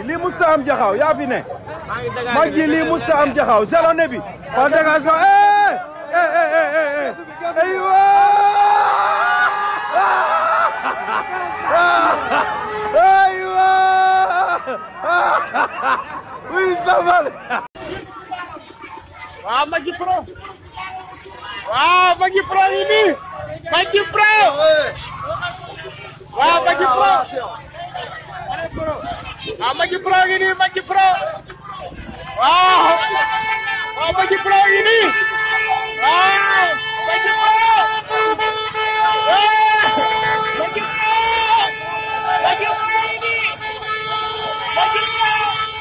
lii musta am jaxaw yaa fi ne mag ji lii musta am jaxaw jalone bi par dégagement eh eh eh eh eh aywa aywa oui safal waaw Maggi Pro waaw Maggi Pro yi nii Maggi Pro waaw Maggi Pro waaw Maggi Pro yi nii Maggi Pro waaw waaw Maggi Pro yi nii waaw Maggi Pro Maggi Pro Maggi Pro yi nii Maggi Pro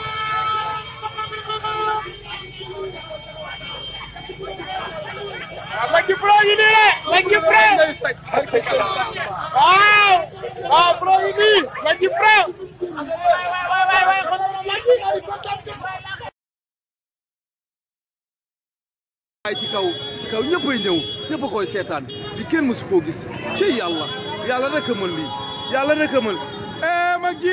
waaw Maggi Pro yi nii la Maggi Pro waaw waaw Pro yi nii Maggi Pro ay ci kaw ci kaw ñëppay ñëw ñëpp a koy seetaan li kenn mësu koo gis ci yàlla yàlla rek a mën lii yàlla rek a mën eh Maggi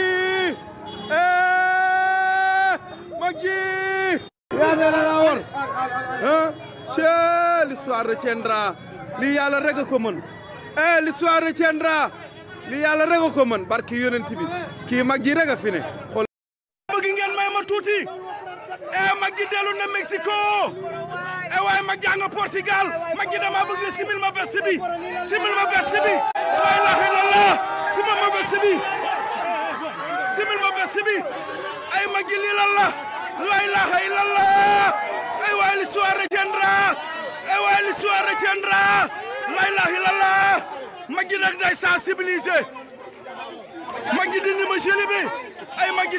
eh Maggi yaa ne la laa war ah c'est l'histoire retiendra lii yàlla rek a ko mën eh l'histoire retiendra lii yàlla rek a ko mën barki yonent bi kii Maggi rek a fi ne xool bëgg ngeen may ma tuuti e Maggi dellu na Mexico e waaye Maggi nga Portugal Maggi dama bëgg nga simil ma veste bi simil ma veste bi la ilaha illallah simil ma veste bi simil ma veste bi ay Maggi lii lan la la ilaha illallah ay waaye l'histoire retiendra ay waaye l'histoire retiendra la ilaha illallah Maggi nag day sensibiliser Maggi dindi ma jëli bi ay Maggi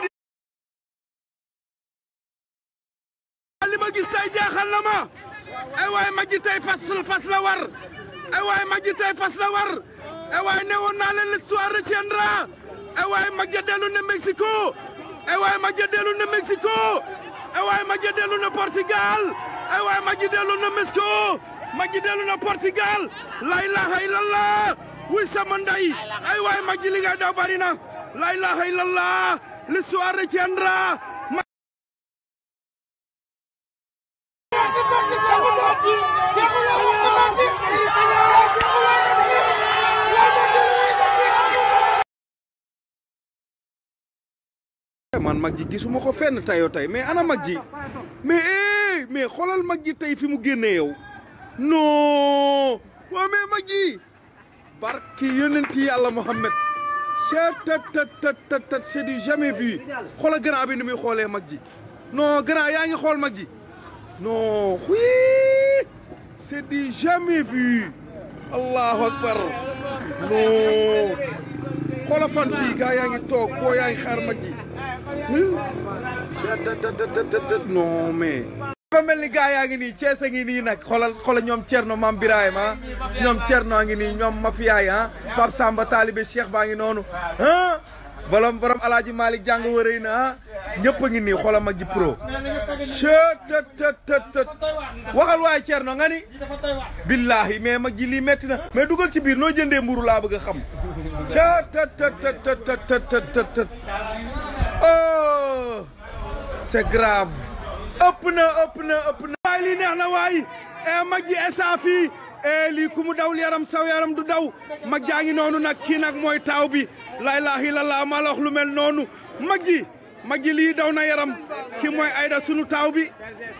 li ma gis tey jaaxal na ma ay waay Maggi tey fas fas la war ay waay Maggi tey fas la war ay waay newoon naa leen l'histoire retiendra ay waay Maggi dellu na Mexico ay waay Maggi dellu na Mexico ay waay Maggi dellu na Portugal ay waay Maggi dellu na Mexico Maggi dellu na Portugal la ilaha illallah wuy sama ndey ay waay Maggi li ngay daw bari na la ilaha illallah l'histoire retiendra man Maggi gisuma ko fenn tayoo tay mais ana Maggi mais eh mais xoolal Maggi tey fi mu génnee yow non waa mais Maggi barki yonenti yàlla Mohamed tat tat tat tat tat c'est du jamais vu xoolal grand bi ni muy xoolee Maggi non grand yaa ngi xool Maggi non oui c'est du jamais vu allahu akbar non xoolal fan si gaa yaa ngi toog boo yaa ngi xaar Maggi non mais. dafa mel ni gaa yaa ngi nii Cees a ngi nii nag xoolal xoolal ñoom Thierno Mame Birahim ah ñoom Thierno a ngi nii ñoom Mafia yi ah Pape Samba Talibé Cheikh baa ngi noonu ah. borom borom Alaaji Malick jàng wërëy na ah ñëpp a ngi nii xoolal Maggi Pro. tët tët tët tët waxal waaye Thierno nga ni. billahi mais Maggi lii metti na. mais dugal ci biir noo jëndee mburu laa bëgg a xam. tët tët tët tët tët tët tët oh c'est grave. ëpp na ëpp na ëpp na. waay lii neex na waay e Maggi esa fii e lii ku mu dawul yaram saw yaram du daw Maggi a ngi noonu nag kii nag mooy taaw bi la ilaha illallah ma la wax lu mel noonu Maggi Maggi lii daw na yaram kii mooy Aïda sunu taaw bi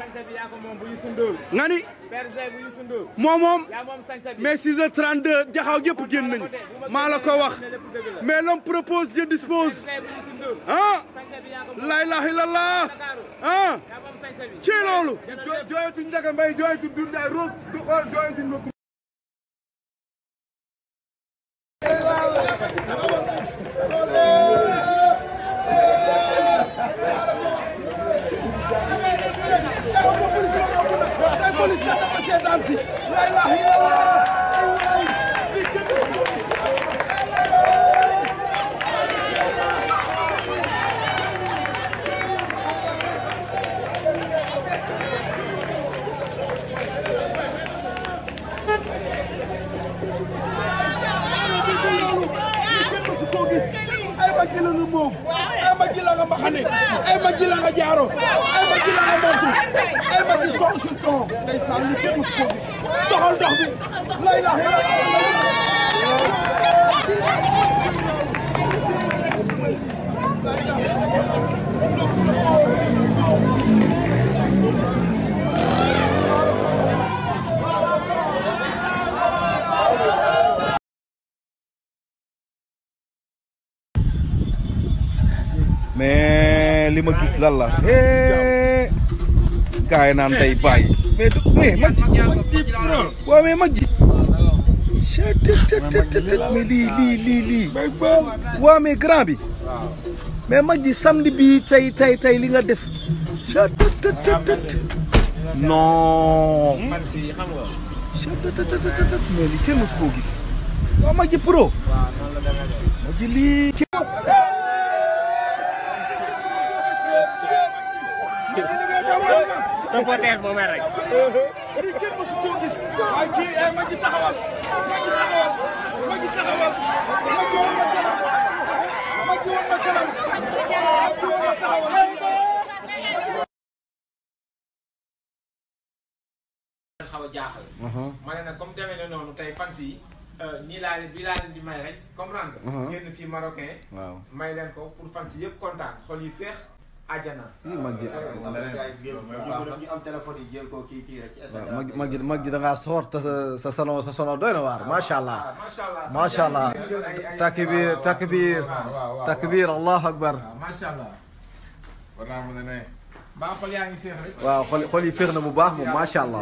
nga ni moom moom mais 6h32 jaxaw gépp génn nañu maa la ko wax mais l'homme propose Dieu dispose ah la ilaha illallah ah ci loolu jooyatuñ Ndiaga Mbaye jooyatuñ Doudou Ndiaye Rose du xool jooyatuñ ma ay Maggi la nga moof ay Maggi la nga mbaxane ay Maggi la nga jaaro ay Maggi la nga montu ay Maggi ton sur ton ndeysaan lu kenn musu ko gis doxal dox bi la ilaha illallah mais li ma gis lan la eh gaay naan day bàyyi mais du mais Maggi waaw mais Maggi chettt mais lii lii lii lii waaw mais grand bi mais Maggi samedi bi tey tey tey li nga def chettt non chettt mais lii kenn mosu koo gis waaw Maggi pro Maggi lii reporter bu mer rek. lii kenn mësu koo gis waaye kii eh Maggi taxawal Maggi taxawal Maggi taxawal Maggi woon ma kanam Maggi woon ma kanam Maggi woon ma taxawal xaw a jaaxal. ma ne nag comme demee na noonu tey fans yi nii laa leen bii laa leen di may rek comprendre nga. génn fii marocain. waaw may leen ko pour fans yi yëpp kontaan xol yi féex àjjana. ii Maggi ñu am téléphone yi jël ko kii kii rek ci Instagram Maggi Maggi Maggi da ngaa soor te sa sa salon sa salon doy na waar macha allah macha allah macha allah takbir takbir takbir allahu akbar waaw macha allah. war naa mën a ne. mbaa xol yaa ngi féex rek. waaw xol xol yi féex na bu baax moom macha allah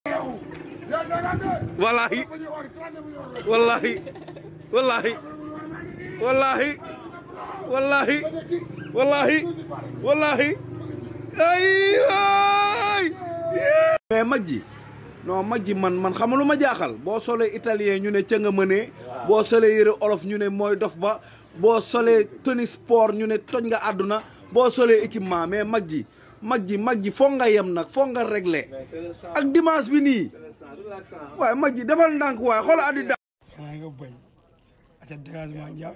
wallahi wallahi wallahi wallahi wallahi wallahi wallahi ay ay mais Maggi non Maggi man man xam lu ma jaaxal boo solee italien ñu ne ca nga mënee boo solee yëre olof ñu ne mooy dof ba boo solee tennis sport ñu ne toj nga àdduna boo solee équipement mais Maggi Maggi Maggi foog nga yem nag foog nga régler ak dimanche bi nii waaye Maggi defal ndànk waaye xool addi da xanaa nga bañ aca dégagement jàpp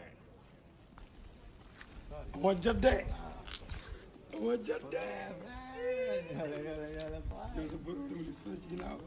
amoo jot de amoo jot de yow sa bëgg tamit fële ci ginnaaw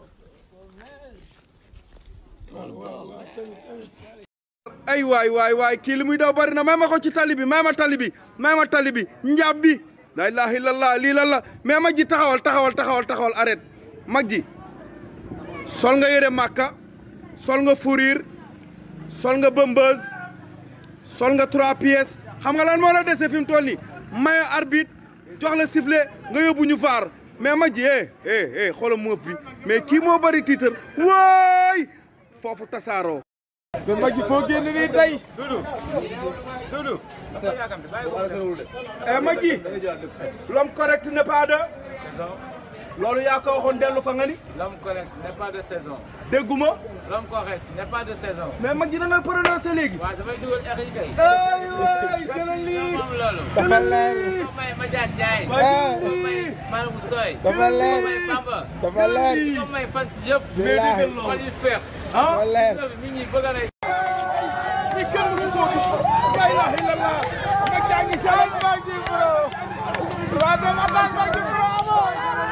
waaw waaw waaw tamit tamit ay waay waay waay kii li muy daw bari na may ma ko ci tali bi may ma tali bi may ma tali bi njaab bi la ilaha illallah lii lan la mais Maggi taxawal taxawal taxawal taxawal arrête Maggi sol nga yëre màkka sol nga fourrure sol nga bëmbëz sol nga trois pièces xam nga lan moo la dese fi mu toll nii maye arbitre jox la sifflet nga yóbbu ñu vaar mais Maggi eh eh eh xoolal moof bi mais kii moo bari tiitar waay foofu tasaaroo mais Maggi foo génn nii tey. eh Maggi l'homme correct n'est pas de loolu yaa ko waxoon dellu fa nga ni L'homme correct n'est pas de saison. dégguma L'homme correct n'est pas de saison. mais Maggi da nga prononcé léegi waaw dafay dugal air yi kay. ay waay gën a lii moom loolu. dafa leer. ko may Madiane Ndiaye. Maggi ko may Manou Soy. dafa leer. ko may Bamba. dafa leer. ko may fans yëpp. Billaahi. xol yi féex. dafa leer. nit ñi bëgg a rey. lii kenn mësu koo gis la ilaha illallah Maggi a ngi Ay Maggi Pro. troisième attaque Maggi Pro amoo.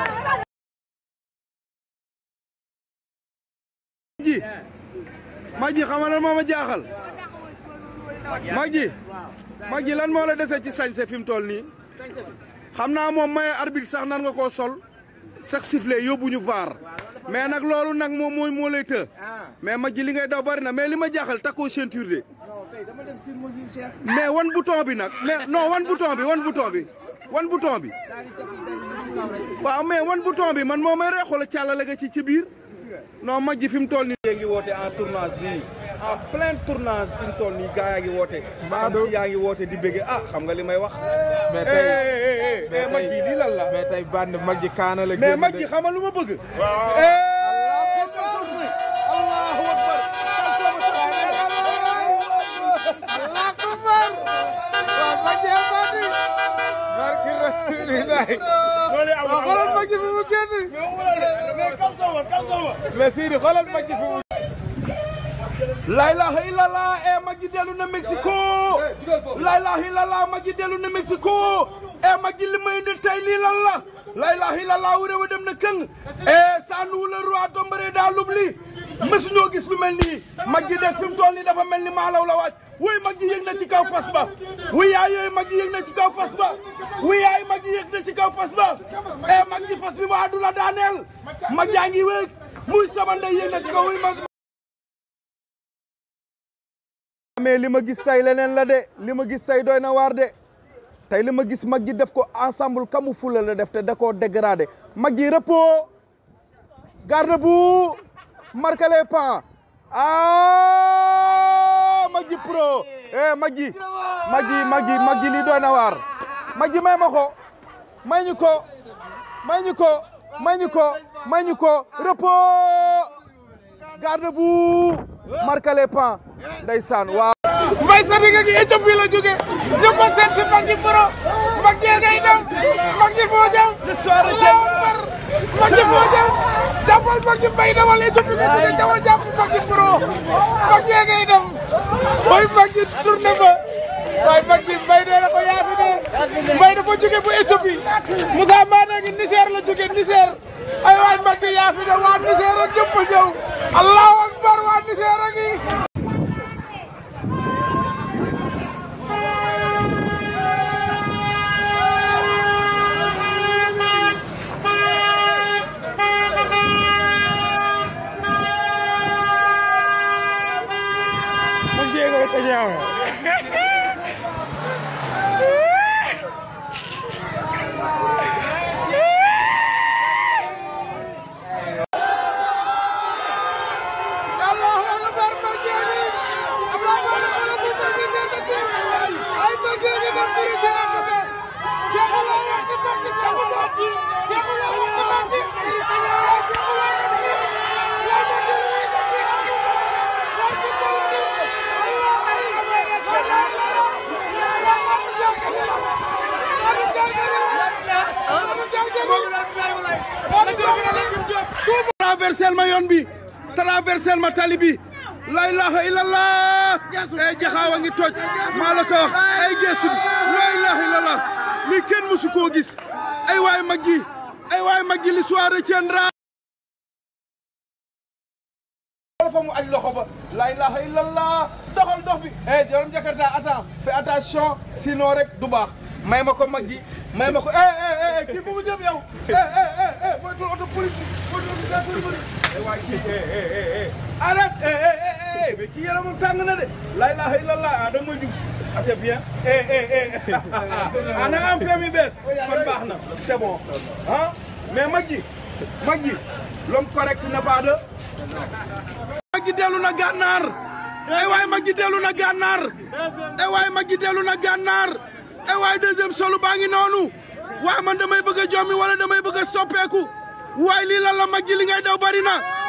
Maggi Maggi xam nga lan moo ma jaaxal Maggi Maggi lan moo la dese ci sañse fi mu toll nii xam naa moom maye arbitre sax nan nga koo sol sax sifflet yóbbu ñu vaar mais nag loolu nag moom mooy moo lay të mais Maggi li ngay daw bari na mais li ma jaaxal takkoo ceinture de mais wan bouton bi nag mais non wan bouton bi wan bouton bi wan bouton bi waaw mais wan bouton bi man moo may ree xoola càllale ga ci ci biir non Maggi fi mu toll nii. yaa ngi woote en tournage bii en plein tournage fi mu toll nii gaa yaa ngi woote. Mbadou yaa ngi woote di bëgge ah xam nga li may wax. mais tey mais mais Maggi lii lan la. mais tey band Maggi kaana la mais génn Maggi de. xam nga lu ma bëgg. Allah akbar. waaw Maggi a bandi. barki rasulillahi. waaw xoolal Maggi fi mu génn. mais kalsoma kalsoma mais Sidi xoolal Maggi fi mu. la ilaha illallah e Maggi dellu na Mexico la ilaha illallah Maggi dellu na Mexico e Maggi li ma indi tey lii lan la la ilaha illallah wu réew dem na këng e sanu le roi tombere daa lubli mësuñoo gis lu mel nii Maggi deg fi mu toll nii dafa mel ni maalaw la waaj wuy Maggi yëg na ci kaw fas ba wuy yaay yooyu Maggi yëg na ci kaw fas ba wuy yaay Maggi yëg na ci kaw fas ba e Maggi fas bi ma àddu la daaneel Maggi a ngi wéeg muy sama ndey yëg na ci kaw wuy Maggi mais li ma gis tey leneen la de li ma gis tey doy na waar de tey li ma gis Maggi def ko ensemble camouflé la def te da koo dégradé Maggi repos garde-vous marquez les pas ah Maggi pro eh Maggi Maggi Maggi Maggi lii doy na waar Maggi may ma ko may ñu ko may ñu ko may ñu ko may ñu ko repos garde-vous marquez les pas ndeysaan waaw Mbaye Sadiga gi Éthiopie la jóge ñu ko seet si Maggi Pro Maggi ngay dem Maggi moo jëm Allahu akbar Maggi moo jëm jàppal Maggi Mbaye demal Éthiopie nga jóge jawal jàpp Maggi Pro Maggi ngay dem mooy Maggi tourné ba waaye Maggi Mbaye dee na ko yaa fi dee Mbaye dafa jóge bu Éthiopie Moussa Mbane ngi Niger la jóge Niger ay waay Maggi yaa fi dee waa Niger ak ñëpp a ñëw Allahu akbar waa Niger a ngi Allahu akbar Maggi ngi Allahu akbar Maggi seen ay Maggi ngi dem bëri ci am na Cheikh Allah wax ci Maggi Cheikh Allah Cheikh Allah wax ci Maggi Cheikh Allah wax ci Ya Maggi lu muy def ci am na Wa ci dara ni Allah ay la la la la wa ma jàngale la ma jàngale la ma jàngale la traversel ma yoon bi traversel ma tali bi la ilaha illallah ay jaxaaw a ngi toj maa la ko wax ay geesu bi la ilaha illallah lii kenn mësu koo gis ay waay Maggi ay waay Maggi l'histoire retiendra fa mu aj loxo ba la ilaha illallah doxal dox bi eh jorom jakarta attends fais attention sinon rek du baax may ma ko Maggi may ma ko eh eh eh kii fu mu jëm yow eh eh eh eh mooy tul auto police mooy tul auto police eh waay kii eh eh eh eh arrête eh eh eh eh mais kii yaramam tàng na de la ilaha illallah ah da nga may jub si ah c'est bien eh eh eh ah na nga am femi bees kon baax na c'est bon ah mais Maggi Maggi l'homme correct n'a pas de Maggi dellu na gànnaar ay waay Maggi dellu na gànnaar ay waay Maggi dellu na gànnaar ay waay deuxième solu baa ngi noonu waaye man damay bëgg a jommi wala damay bëgg a soppeeku waaye lii lan la Maggi li ngay daw bari na